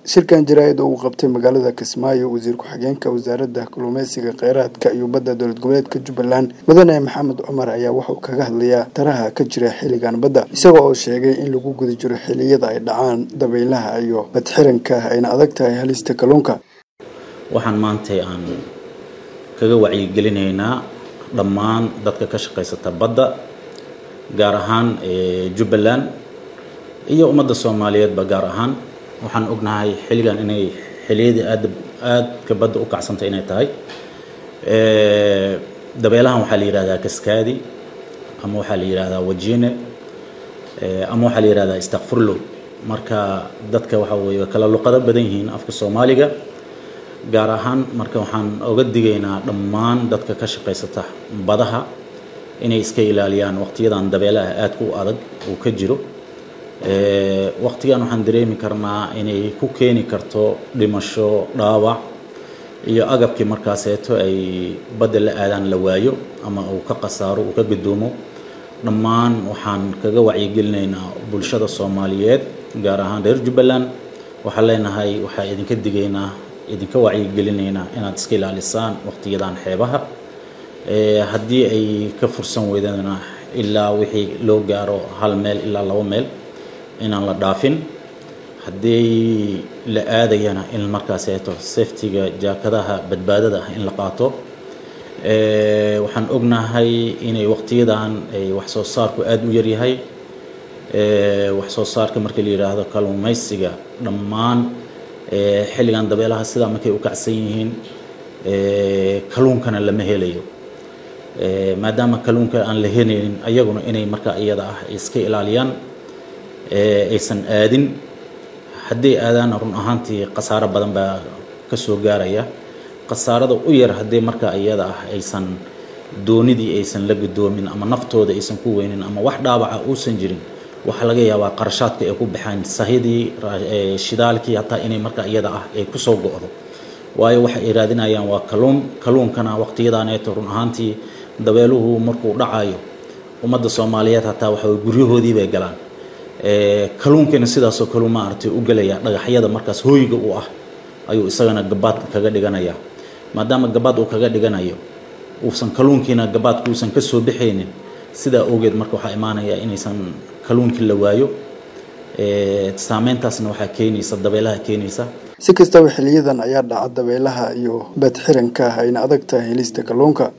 shirkan jaraa'id oo uu qabtay magaalada kismaayo wasiir ku-xigeenka wasaaradda kalluumeysiga kheyraadka iyo badda dowlad goboleedka jubbaland mudane maxamed cumar ayaa wuxuu kaga hadlayaa taraha ka jira xilligan badda isaga oo sheegay in lagu guda jiro xilliyada ay dhacaan dabaylaha iyo badxiranka ayna adag tahay halista kalluunka waxaan maantay aan kaga wacyigelinaynaa dhammaan dadka ka shaqaysata badda gaar ahaan jubbaland iyo ummadda soomaaliyeedba gaar ahaan waxaan ognahay xilligan inay xilliyadii aad aadka badda u kacsanta inay tahay dabeelahan waxaa la yidhahdaa kaskaadi ama waxaa la yidhahdaa wajine ama waxaa la yidhahdaa istakfurlo marka dadka waxa weeye kala luqado badan yihiin afka soomaaliga gaar ahaan marka waxaan oga digaynaa dhammaan dadka ka shaqaysata badaha inay iska ilaaliyaan waqtiyadan dabeelaha aadka u adag uu ka jiro waqtigan waxaan dareemi karnaa inay ku keeni karto dhimasho dhaawac iyo agabkii markaaseeto ay badda la aadaan la waayo ama uu ka khasaaro uu ka gudoomo dhammaan waxaan kaga wacyigelinaynaa bulshada soomaaliyeed gaar ahaan reer jubbaland waxaan leenahay waxaa idinka digaynaa idinka wacyigelinaynaa inaad iska ilaalisaan waqtiyadan xeebaha haddii ay ka fursan weydana ilaa wixii loo gaaro hal meel ilaa labo meel inaan la dhaafin haddii la aadayana in markaaseeto safetiga jaakadaha badbaadada ah in la qaato waxaan ognahay inay waqtiyadan ay wax soo saarku aada u yaryahay wax soo saarka marka la yidhaahdo kalluumaysiga dhammaan xilligan dabeelaha sidaa markay u kacsan yihiin kalluunkana lama helayo maadaama kalluunka aan la helaynin ayaguna inay markaa iyada ah iska ilaaliyaan aysan aadin haddii aadaana run ahaantii khasaaro badan baa ka soo gaaraya khasaarada u yar haddii markaa iyada ah aysan doonidii aysan la gudoomin ama naftooda aysan ku weynin ama wax dhaawaca uusan jirin waxaa laga yaabaa qarashaadka ay ku baxaan sahidii shidaalkii hataa inay markaa iyada ah ay kusoo go-do waayo waxa ay raadinayaan waa kalluun kalluunkana waqtiyadaaneeto run ahaantii dabeeluhu markuu dhacayo ummadda soomaaliyeed hataa waxa guryahoodii bay galaan kalluunkiina sidaasoo kaleu maaragtay u gelaya dhagaxyada markaas hooyiga u ah ayuu isagana gabaad kaga dhiganaya maadaama gabaad uu kaga dhiganayo uusan kalluunkiina gabaadka uusan ka soo baxaynin sidaa awgeed marka waxaa imaanaya inaysan kalluunkii la waayo saameyntaasna waxaa keenaysa dabeelaha keenaysa si kastaba xiliyadan ayaa dhaca dabeelaha iyo badxiranka ayna adag tahay helista kalluunka